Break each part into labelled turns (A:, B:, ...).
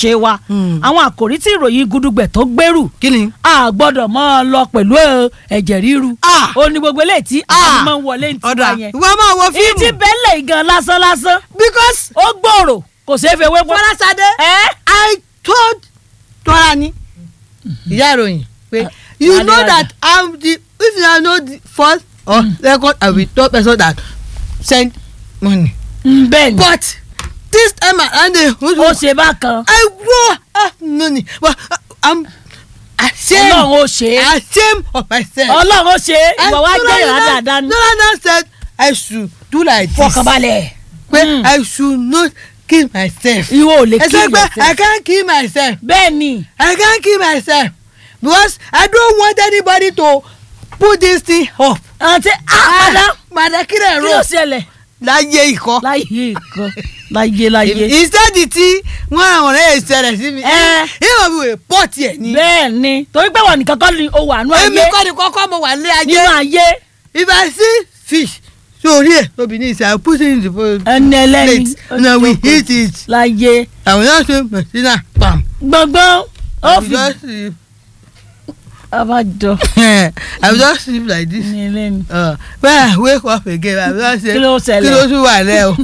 A: ṣe wa
B: Mm.
A: àwọn àkòrí tí ìròyìn gudugbẹ̀ tó gbèrú
B: kí ni.
A: a gbọ́dọ̀ máa lọ pẹ̀lú ẹ, ẹ̀jẹ̀ ríru
B: Ah.
A: ó ní gbogbo eléyìí tí
B: Ah.
A: àwọn máa ń wọlé ní
B: ọ̀dà
A: tiwa yẹn
B: ìwọ máa wo
A: èyí tí
B: fíìmù.
A: bẹ́ẹ̀lẹ̀ gan lásán lásán
B: because
A: ó gbòòrò kò ṣeé fi ewé pọ́.
B: Fọláṣadé
A: ẹ́
B: I told Tọ́lá ni ìyá ìròyìn pé you
A: Adé
B: know
A: Adé.
B: that I'm the if you know the first or second I will tell person that send money
A: ń bẹ́ẹ̀ ni
B: but this time around the
A: ó ṣe bákan
B: I go have money but uh, I'm ashamed
A: ọlọ́run ó ṣe é
B: ashamed of myself.
A: ọlọ́run ó ṣe é ìwọ wá gbé ìrà dáadáa ní
B: Tọ́lá said I should do like this
A: fọkànbalẹ̀
B: pé
A: Mm.
B: I should not kill myself.
A: ìwọ ò lè
B: ẹ
A: kí
B: sọ pé I
A: ìyẹ̀sẹ̀
B: can't kill myself.
A: bẹ́ẹ̀ ni
B: I can't kill myself because I don't want anybody to put this thing up.
A: àti àpàdá
B: Màdàkìrẹ̀
A: kí ló
B: ro
A: ṣẹlẹ̀
B: láyé ikọ́.
A: láyé nǹkan láyé láyé
B: Ìṣẹ́jì tí wọ́n ràn ọ̀rẹ́ ìṣẹ̀lẹ̀ sí mi.
A: Ẹ.
B: Ìwọ̀n mi wò pọ́ọ̀tì ẹ̀ ní.
A: bẹ́ẹ̀ ni torí pé wọn nìkan kọ́ ni o wà nú
B: Èmi
A: ayé
B: kọ́ ni kọ́kọ́ mo wà ní
A: nínú
B: ayé.
A: ayé
B: If I see fish sórí ẹ̀ tóbi ní ìṣe I put it in the bowl.
A: ẹni ẹlẹ́ni
B: plate na we eat it.
A: láyé
B: I will not say Messina pam.
A: gbọ̀ngbọ́n ó
B: I will
A: fi
B: just sleep.
A: abájọ
B: I will just sleep like this.
A: ní ẹlẹ́ni.
B: Uh, when I wake up again I will just say
A: Kí ló ṣẹlẹ̀?
B: kí ló tún wà lẹ́ o.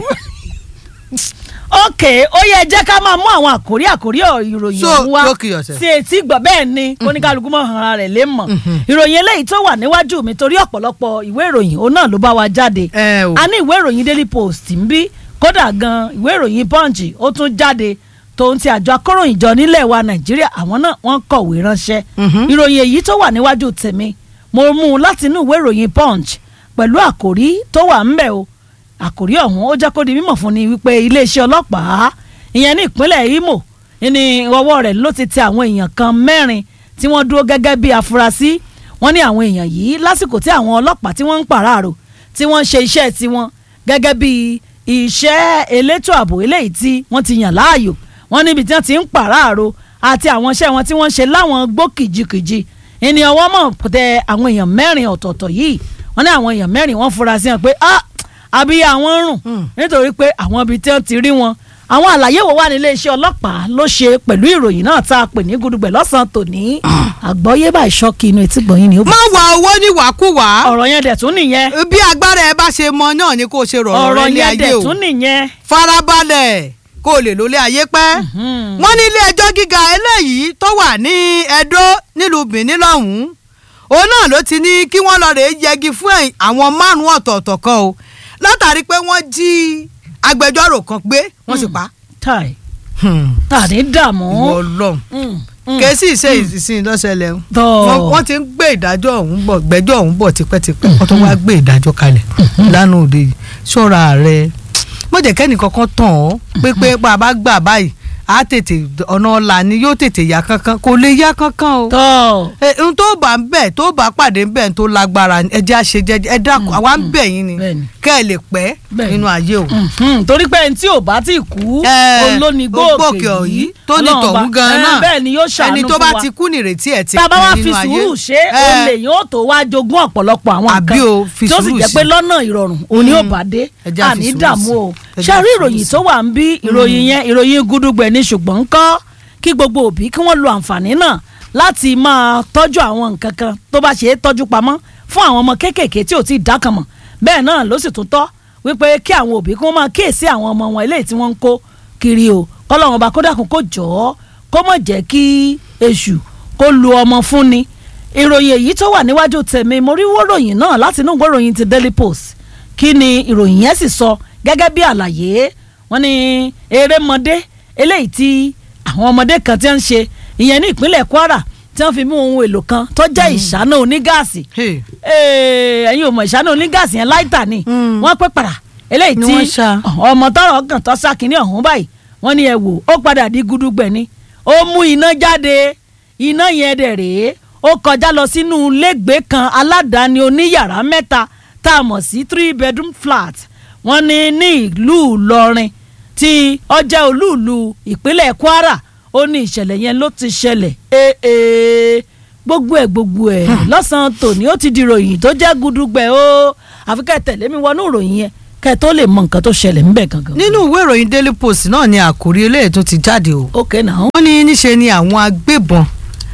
A: ok ó yẹ jẹ́ ká máa mú àwọn àkórí àkórí ọ̀- ìròyìn
B: So,
A: ọ̀hún wá
B: don't kill yourself.
A: sí etí gbọ́ bẹ́ẹ̀ ni oníkálukú mọ̀ hàn ara rẹ̀ lé mọ̀ ìròyìn eléyìí tó wà níwájú mi torí ọ̀pọ̀lọpọ̀ ìwé ìròyìn òun náà ló bá wa jáde
B: ẹ o
A: a ní ìwé ìròyìn daily post ń bí kódà gan ìwé ìròyìn punch ó tún jáde tòun ti àjọ akóròyìnjọ nílẹ̀ wa nàìjíríà àwọn náà wọ́n kọ̀wé ránṣẹ́
B: Mhm.
A: ìròyìn èyí tó wà níwájú tèmi mo mú un láti inú ìwé ìròyìn punch pẹ̀lú àkòrí tó wà ńbẹ̀ o àkòrí ọ̀hún ó jẹ́ kó di mímọ̀ fún ni wípé iléeṣẹ́ ọlọ́pàá ìyẹn ní ìpínlẹ̀ Imo ní ọwọ́ rẹ̀ ló ti tẹ àwọn èèyàn kan mẹ́rin tí wọ́n dúró gẹ́gẹ́ bí afurasí wọ́n ní àwọn èèyàn yìí lásìkò tí àwọn ọlọ́pàá tí wọ́n ń pàráàrò tí wọ́n ń ṣe iṣẹ́ tiwọn gẹ́gẹ́ bí iṣẹ́ elétò ààbò eléyìí tí wọ́n ti yàn láàyò wọ́n níbi tí wọ́n ti ń pàráàrò àti àwọn iṣẹ́ wọn tí wọ́n ń ṣe láwọn gbó kìjikìji ìní ọwọ́ mọ̀ tẹ àwọn èèyàn mẹ́rin ọ̀tọ̀ọ̀tọ̀ yìí wọ́n ní àwọn èèyàn mẹ́rin wọ́n fura sí wọn pé ah àbí àwọn ń rùn
B: Hmm.
A: nítorí pé àwọn ibi tí wọ́n ti rí wọn àwọn àlàyé wo wà nílé iṣẹ́ ọlọ́pàá ló ṣe pẹ̀lú ìròyìn náà tá a pè ní gudugbẹ̀ lọ́sàn-án tòní àgbọ́yé bá ìṣọ́kì inú etí gbọ̀nyìn ni ó bá
B: má wá owó ní wàkúwà
A: ọ̀rọ̀ yẹn dẹ̀ tún nìyẹn
B: bí agbára ẹ bá ṣe mọ náà ni kò ṣe rọrùn
A: ọ̀rọ̀
B: rẹ ní
A: yẹn
B: ayé
A: dẹ̀
B: o
A: tún nìyẹn
B: farabalẹ̀ kó o lè lólé ayé pẹ́.
A: Hmm.
B: wọ́n ní ilé ẹjọ́ gíga eléyìí tó wà ní Ẹdó nílùú Benin lọ́hùn-ún òun náà ló ti ní kí wọ́n lọ rèé yẹgi fún ẹ̀yìn àwọn márùn-ún ọ̀tọ̀ọ̀tọ̀ kan o látàrí pé wọ́n jí agbẹjọ́rò kan gbé wọ́n sì pa.
A: táì tàní dààmú
B: ìwọ Ọlọ́run
A: Hmm. Hmm.
B: kèsì ṣe ìsìn lọ́sẹ̀lẹ̀ o
A: tọ́
B: wọ́n wọ́n ti ń gbé ìdájọ́ ọ̀hún bọ̀ gbẹ́jọ́ ọ̀hún bọ̀ tipẹ́tipẹ́ wọ́n tó wá gbé ìdájọ́ kalẹ̀ lánàá òde yìí ṣọ́ra rẹ̀ mọ̀jẹ̀ kẹ́ni kankan tàn ọ́ pé pé bá a bá gbà báyìí á tètè ọ̀nà ọ̀la ni yóò tètè yá kankan kò lè yá kankan o.
A: tọ́
B: ẹ ohun tó bá ń bẹ̀ tó bá pàdé ń bẹ̀ tó lágbára ẹ jẹ́ àṣẹ jẹ́jẹ́ ẹ dákun àwa ń bẹ̀ yín ni
A: bẹ́ẹ̀ni.
B: kẹ́ ẹ lè pẹ́
A: Bẹ́ẹ̀ni.
B: nínú ayé o.
A: Mhm, torí pé ẹni tí ò bá ti kú
B: Ẹ,
A: òun ló ní
B: gbòkè
A: gbòòkè
B: yìí,
A: yìí
B: tó ní
A: Ọlọ́run
B: tọ̀hún
A: bá-
B: gan-an
A: ẹ,
B: náà.
A: bẹ́ẹ̀ ni yóò ṣàánú
B: ẹni tó
A: fún
B: bá
A: wa.
B: ti kú nìrètí ẹ̀ ti
A: tá a bá wá
B: pin
A: fi
B: nínú ayé.
A: sùúrù ṣe
B: Ẹ,
A: olè yóò tó wá jogún ọ̀pọ̀lọpọ̀ àwọn
B: Àbí
A: nǹkan
B: o, fi
A: tí ó sì
B: sùúrù
A: jẹ́
B: sí.
A: pé lọ́nà ìrọ̀rùn òní ò bá dé
B: Ẹ jẹ́ á fi
A: àní
B: sùúrù
A: dààmú
B: sí.
A: o
B: Ẹ jẹ́
A: ṣe
B: á
A: rí
B: fi
A: ìròyìn
B: sùúrù
A: tó wà ń bí ìròyìn yẹn ìròyìn gudugbẹ̀ ní ṣùgbọ́n ń kọ́ kí gbogbo òbí kí wọ́n lo àǹfààní náà láti máa tọ́jú àwọn nǹkan kan tó bá ṣe é tọ́jú pamọ́ fún àwọn ọmọ kéékèèké tí ò tí ì dákan mọ̀ bẹ́ẹ̀ náà ló sì tún tọ́ wípé kí àwọn òbí kí wọ́n máa kíyèsí àwọn ọmọ wọn eléyìí tí wọ́n ń kó kiri o kọ́lọ́wọ́n bá kódàkùn kó jọ ọ́ kó mọ̀ jẹ́ kí èṣù kó lu ọmọ fún ni ìròyìn èyí tó wà níwájú tèmi mo rí wóròyìn náà láti inú ìgbóròyìn ti Daily Post kí ni ìròyìn yẹn sì sọ gẹ́gẹ́ bí àlàyé wọ́n ní erémọdé eléyìí tí àwọn ọmọdé kan ti ń ṣe ìyẹn ní ìpínlẹ̀ Kwara tí wọ́n fi mú ohun èlò kan tó jẹ́ ìṣáná onígáàsì
B: hey,
A: Ee, ẹ̀yin ò mọ̀ ìṣáná onígáàsì yẹn láìta ni
B: Mm.
A: wọ́n pẹ́ padà eléyìí
B: Ni
A: tí
B: wọ́n ṣá.
A: ọmọ tọrọ kàn tó sá kínní ọ̀hún báyìí wọ́n ní ẹ wò ó padà di gudugbẹ̀ ni ó mú iná jáde iná yẹn dẹ̀ rèé ó kọjá lọ sínú ilégbèé kan aládàáni oníyàrá mẹ́ta tá a mọ̀ sí three bedroom flat wọ́n ní ní ìlú Ìlọrin tí ó jẹ́ olúùlú ìpínlẹ̀ Kwara ó ní ìṣẹ̀lẹ̀ yẹn ló ti ṣẹlẹ̀ ee gbogbo ẹ̀ gbogbo ẹ̀ lọ́sàn-án tòní ó ti di ròyìn tó jẹ́ gudugbẹ̀ o àfi ká ẹ tẹ̀lé mi wọnú ìròyìn yẹn kẹ́ ẹ tó lè mọ nǹkan tó ṣẹlẹ̀ ńbẹ̀ gangan.
B: nínú ìwé ìròyìn daily post náà ni àkòrí eléyìí tó ti jáde o
A: ok náà.
B: wọ́n ní níṣe ni àwọn agbébọn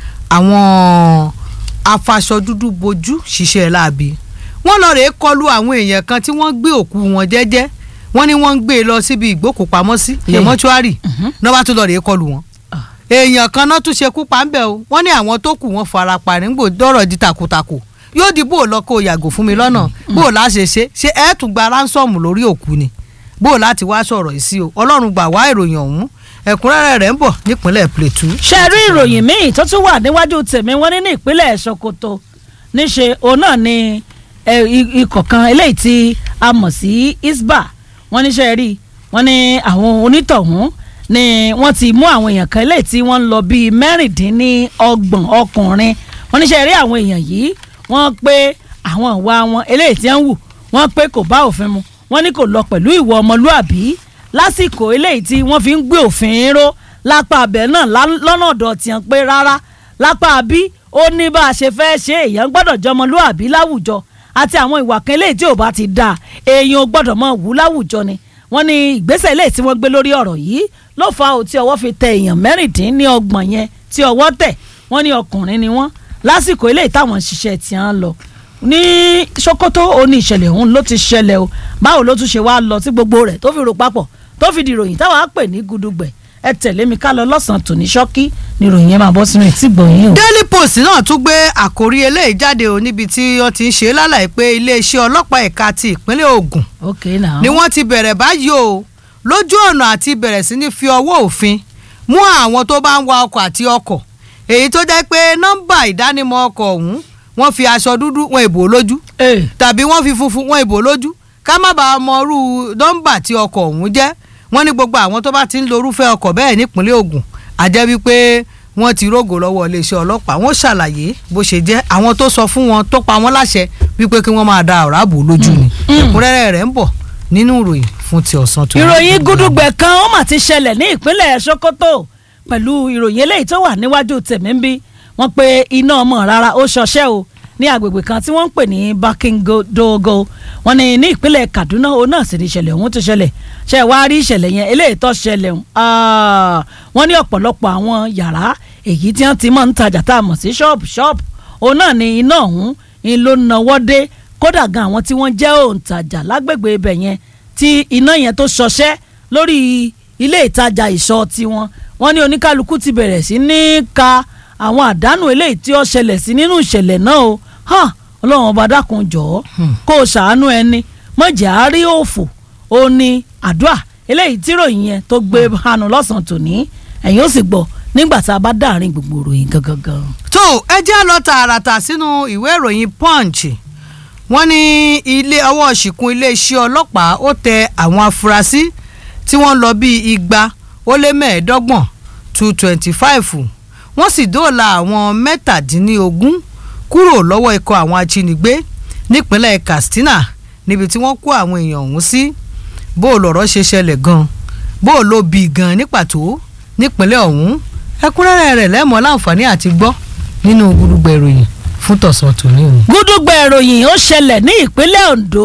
B: àwọn afaṣọ dúdú bojú ṣiṣẹ́ láabi wọ́n lọ rèé kọlu àwọn èèyàn kan tí wọ́n gbé òkú wọn jẹ́jẹ́ wọ́n ní wọ́n ń gbé e lọ síbi ìgbókùpamọ́sí ìyẹn
A: Hey.
B: mọ́ṣúárì
A: Mhm.
B: náà bá tún lọ rèé kọlu wọn
A: Ah.
B: èèyàn kan náà tún ṣekú pa ń bẹ̀ o wọ́n ní àwọn tó kù wọ́n fara pa nígbò dọ́rọ̀ di takotako yóò di bó o lọ kó o yàgò fún mi lọ́nà bó o láṣẹ ṣe ṣe ẹ̀ tún gba ránsọ̀mù lórí òkú ni bó o láti wá sọ̀rọ̀ yìí sí o ọlọ́run gbà wá ìròyìn ọ̀hún ẹ̀kúnrẹ́rẹ́ rẹ̀ ń bọ̀ nípínlẹ̀ Plateau.
A: ṣe rí ìròyìn míì tó tún wà níwájú tèmi wọ́n ní ní ìpínlẹ̀ Sokoto níṣe òun náà ni ẹ, i- ikọ̀ kan eléyìí tí a mọ̀ sí isba wọ́n níṣẹ́ rí wọ́n ní àwọn onítọ̀hún ni wọ́n ti mú àwọn èèyàn kan eléyìí tí wọ́n ń lọ bíi mẹ́rìndínlọ́gbọ̀n ọkùnrin wọ́n níṣẹ́ rí àwọn èèyàn yìí wọ́n pé àwọn ìwà wọn eléyìí tí wọ́n wù wọ́n pé kò bá òfin mu wọ́n ní kò lọ pẹ̀lú ìwọ ọmọlúàbí lásìkò eléyìí tí wọ́n fi ń gbé òfin ró lápá abẹ náà lá- lọ́nà ọ̀dọ̀ tiẹ̀ pé rárá lápá bí ó ní bá a ṣe fẹ́ ṣe èèyàn gbọ́dọ̀ jọmọlúàbí láwùjọ àti àwọn ìwà kan eléyìí tí ò bá ti dáa èèyàn ò gbọ́dọ̀ mọ wù láwùjọ ni wọ́n ní ìgbésẹ̀ eléyìí tí wọ́n gbé lórí ọ̀rọ̀ yìí ló fa ò tí ọwọ́ fi tẹ èèyàn mẹ́rìndínlọ́gbọ̀n yẹn tí ọwọ́ tẹ̀ wọ́n ní ọkùnrin ni wọ́n lásìkò eléyìí táwọn ń ṣiṣẹ́ tí wọ́n lọ ní Sokoto ó ní ìṣẹ̀lẹ̀ ọ̀hún ló ti ṣẹlẹ̀ o báwo ló tún ṣe wá lọ sí gbogbo rẹ̀ tó fi rò papọ̀ tó fi di ìròyìn táwa á pè ní gudugbẹ̀ ẹ tẹ̀lé mi ká lọ lọ́sàn-án tòní ṣọ́kí ni ìròyìn yẹn máa bọ́ sínú etí gbọ̀nyìn o.
B: Daily Post náà tún gbé àkórí eléyìí jáde o níbi tí wọ́n ti ń ṣe lálàyé pé iléeṣẹ́ ọlọ́pàá ẹ̀ka ti ìpínlẹ̀ Ògùn
A: ok now.
B: ni wọ́n ti bẹ̀rẹ̀ báyìí o lójú ọ̀nà àti bẹ̀rẹ̀ sí ní fi ọwọ́ òfin mú àwọn tó bá ń wa ọkọ̀ àti ọkọ̀ èyí tó jẹ́ pé nọ́mbà ìdánimọ̀ ọkọ̀ ọ̀hún wọ́n fi aṣọ dúdú wọn ìbò lójú
A: ee
B: tàbí wọ́n fi funfun wọn ìbò lójú ká má bàa mọ irú nọ́mbà tí ọkọ̀ ọ̀hún jẹ́ wọ́n ní gbogbo àwọn tó bá ti ń lo irúfẹ́ ọkọ̀ bẹ́ẹ̀ nípínlẹ̀ Ògùn àjẹ́ wípé wọ́n ti rógò lọ́wọ́ iléeṣẹ́ ọlọ́pàá wọ́n ṣàlàyé bó ṣe jẹ́ àwọn tó sọ fún wọn tó pa wọ́n láṣẹ wípé kí wọ́n máa da ọ̀rá bò lójú ni ẹ̀kúnrẹ́rẹ́ rẹ̀ ń bọ̀ nínú ìròyìn fún ti ọ̀sán tó.
A: ìròyìn gudugbẹ̀ kan ó mà ti ṣẹlẹ̀ ní ìpínlẹ̀ Sokoto pẹ̀lú ìròyìn eléyìí tó wà níwájú tèmi ń bí wọ́n pe iná ọmọ rárá ó ṣọṣẹ́ o ní agbègbè kan tí wọ́n ń pè ní Bakindogo wọ́n ní ní ìpínlẹ̀ Kaduna òun náà sì ní ìṣẹ̀lẹ̀ ọ̀hún ti ṣẹlẹ̀ ṣe wá rí ìṣẹ̀lẹ̀ yẹn eléyìí tó ṣẹlẹ̀ ọ̀hún ah, wọ́n ní ọ̀pọ̀lọpọ̀ àwọn yàrá èyí tí wọ́n ti máa ń tajà tá a mọ̀ sí ṣọ́ọ̀bù ṣọ́ọ̀bù òun náà ní iná ọ̀hún ń ló nawọ́ dé kódà gan àwọn tí wọ́n jẹ́ òǹtajà lágbègbè ibẹ̀ yẹn tí iná yẹn tó ṣọṣẹ́ lórí ilé ìtajà ìṣọ́ tiwọn wọ́n ní oníkálukú ti bẹ̀rẹ̀ sí ní ka àwọn àdánù eléyìí tí ó ṣẹlẹ̀ sí nínú ìṣẹ̀lẹ̀ náà o hàn ọlọ́run ọba dákun jọ̀ọ́ kó o ṣàánú ẹni mọ̀jẹ̀ á rí òfò ó ní àdúrà eléyìí tí ròyìn yẹn tó gbé hànú lọ́sàn-án tòní ẹ̀yin ó sì gbọ́ nígbà tá a bá dáàrin gbogbo ròyìn gangan gan.
B: tó ẹ jẹ́ lọ tààràtà sínú ìwé ìròyìn Punch wọ́n ní ilé ọwọ́ ṣìkún iléeṣẹ́ ọlọ́pàá ó tẹ àwọn afurasí tí wọ́n lọ bíi igba ó lé mẹ́ẹ̀ẹ́dọ́gbọ̀n two twenty five wọ́n sì dóòlà àwọn mẹ́tàdínlógún kúrò lọ́wọ́ ikọ̀ àwọn ajínigbé nípínlẹ̀ Katsina níbi tí wọ́n kó àwọn èèyàn ọ̀hún sí bó o lọ̀rọ̀ ṣe ṣẹlẹ̀ gan bó o ló bí gan ní pàtó nípínlẹ̀ ọ̀hún ẹ̀kúnrẹ́rẹ́ rẹ̀ lẹ́mọ̀ láǹfààní àti gbọ́ nínú gbùdùgbẹ̀ ìròyìn fún tọ̀sán tòní o.
A: gúdúgbẹ̀ ìròyìn ó ṣẹlẹ̀ ní ìpínlẹ̀ Ondo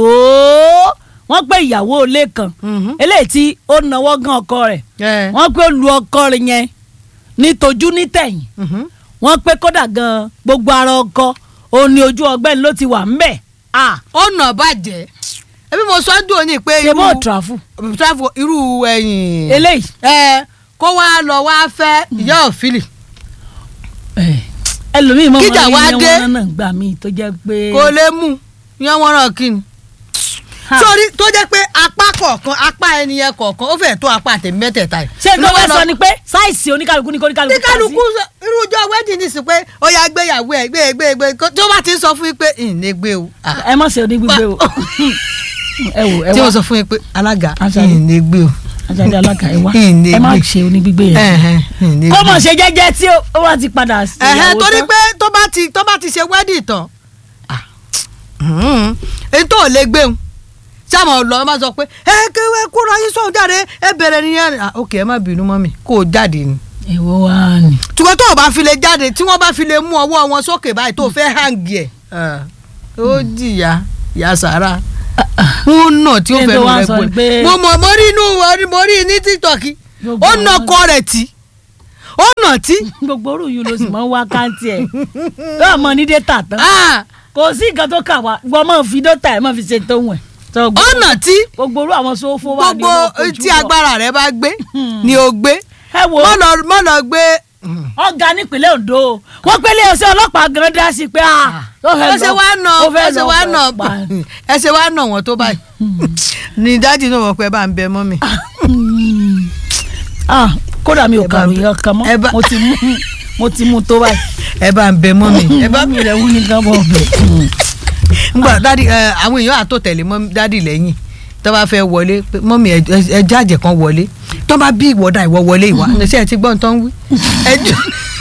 A: wọ́n pé ìyàwó ilé kan eléyìí tí ó náwó gan ọkọ rẹ̀ wọ́n pé ó lu ọkọ rẹ̀ yẹn ní tojú ní tẹ̀yìn wọ́n pé kódà gan gbogbo ara ọkọ òun ni ojú ọgbẹ́ni ló ti wà ńbẹ̀ ah
B: ó nà bàjẹ́ ẹbí mo sọ ń dùn ní pé
A: ṣe bó tìrafù
B: travel irú ẹ̀yìn
A: eléyìí
B: ẹ kó wá lọ wá fẹ́ ìyá òfìlì
A: ẹlòmíì mọ̀
B: Kíjà wá
A: mọ́
B: dé.
A: ilé wọn náà gbà mí tó jẹ́ pé
B: kò lè mú yẹn wọ́n ràn kí ni.
A: Ha.
B: sórí tó jẹ́ pé apá kọ̀ọ̀kan apá ẹni yẹn kọ̀ọ̀kan ó fẹ́ẹ̀ tó apá àtẹ̀mí mẹ́tẹ̀ẹ̀ta yìí.
A: ṣé tó fẹ́ sọ ni pé sáìsì oníkálukú ní kóníkálukú
B: ní kálukú sọ- irú ọjọ́ wedding ní sí pé ó yá gbéyàwó ẹ̀ gbé gbé gbé kó- tó bá ti ń sọ fún yín pé ìní gbé o. Ah,
A: ẹ má ṣe onígbígbé o ẹ wò ẹ
B: tí
A: wá
B: mo sọ fún yín pé alága
A: Aṣáájú.
B: ìní gbé o.
A: ajáde alága ẹ wá
B: Ìní
A: ẹ má
B: gbé.
A: ṣe onígbígbé yẹn
B: Ẹ̀hẹ̀n, ìní
A: kó
B: gbé.
A: mọ̀ ṣe jẹ́jẹ́ tí ó- ó wá ti padà sí
B: ẹ̀hẹ́n
A: ìyàwó
B: torí
A: tán.
B: pé tó bá ti tó bá ti ṣe wedding tán ah, mhm, èyí tó ò lè gbéhùn sáàmù lọ máa sọ pé ẹ kéwé kúrò ayé sọ̀hún jáde ẹ bẹ̀rẹ̀ nìyẹn Ah, ok ẹ má bínú mọ́ mi kó o jáde ni
A: èwo wá ni.
B: ṣùgbọ́n tó o bá fi lè jáde tí wọ́n bá fi lè mú ọwọ́ wọn sókè báyìí tó o fẹ́ hàǹgì ẹ̀ ah, ó jìyà ìyá sàrà wọ́n nà tí ó
A: Kí n
B: fẹ́
A: tó
B: nu
A: wá
B: rẹ
A: sọ
B: gbòòrò
A: pé-
B: mo mọ̀ mo rí inú mo rí ní tiktok
A: Gbogbo
B: ó nà
A: àwọn-
B: ọkọ rẹ̀ tí ó nà tí
A: gbogbo orú yìí ló sì máa ń wá káńtì ẹ̀ yóò mọ ní dẹ́tà tán
B: Ah,
A: kò sí nǹkan tó kà wá gbọ́ mọ́ fi dọ́tà ẹ̀ mọ́ fi ṣe tó wẹ̀ tó
B: ó nà tí
A: gbogbo orú àwọn sófó wà ní
B: gbogbo
A: ọkọ̀ ojú
B: tí
A: lọ.
B: agbára rẹ bá gbé ni o gbé
A: ẹ wo
B: mọ́ lọ mọ́ lọ gbé
A: ọ̀gá nípínlẹ̀ Ondo wọ́n pélé ọsẹ ọlọ́pàá gan dá sí pé a ó fẹ́
B: ẹ ṣe
A: lọ-
B: wá nà
A: ó fẹ́
B: ẹ ṣe
A: lọ
B: wá nà
A: pa-
B: ẹ ṣe wá nà wọ́n tó báyìí ni dájú náà wọ́n pẹ́ bá ń bẹ mọ́ mi.
A: Ah, kódà mi ò
B: Ẹ bá
A: kàròyìn
B: bẹ-
A: ọkàn
B: ẹ
A: mọ́
B: bá-
A: mo ti mú mo ti mú tó báyìí
B: ẹ bá ń bẹ mọ́ mi.
A: ẹ bá mi rẹ̀ wú ní gan bọ̀ bẹ̀.
B: ngbà dádì ẹ àwọn èèyàn àtò tẹ̀lé mọ́ dádì lẹ́yìn tó bá fẹ́ wọlé pé mọ́mí ẹ ẹ jáàjẹ̀ kan wọlé tó bá bí ìwọ́dà ìwọ wọlé ìwà ṣé ẹ ti gbọ́n tó ń wí. ẹ jọ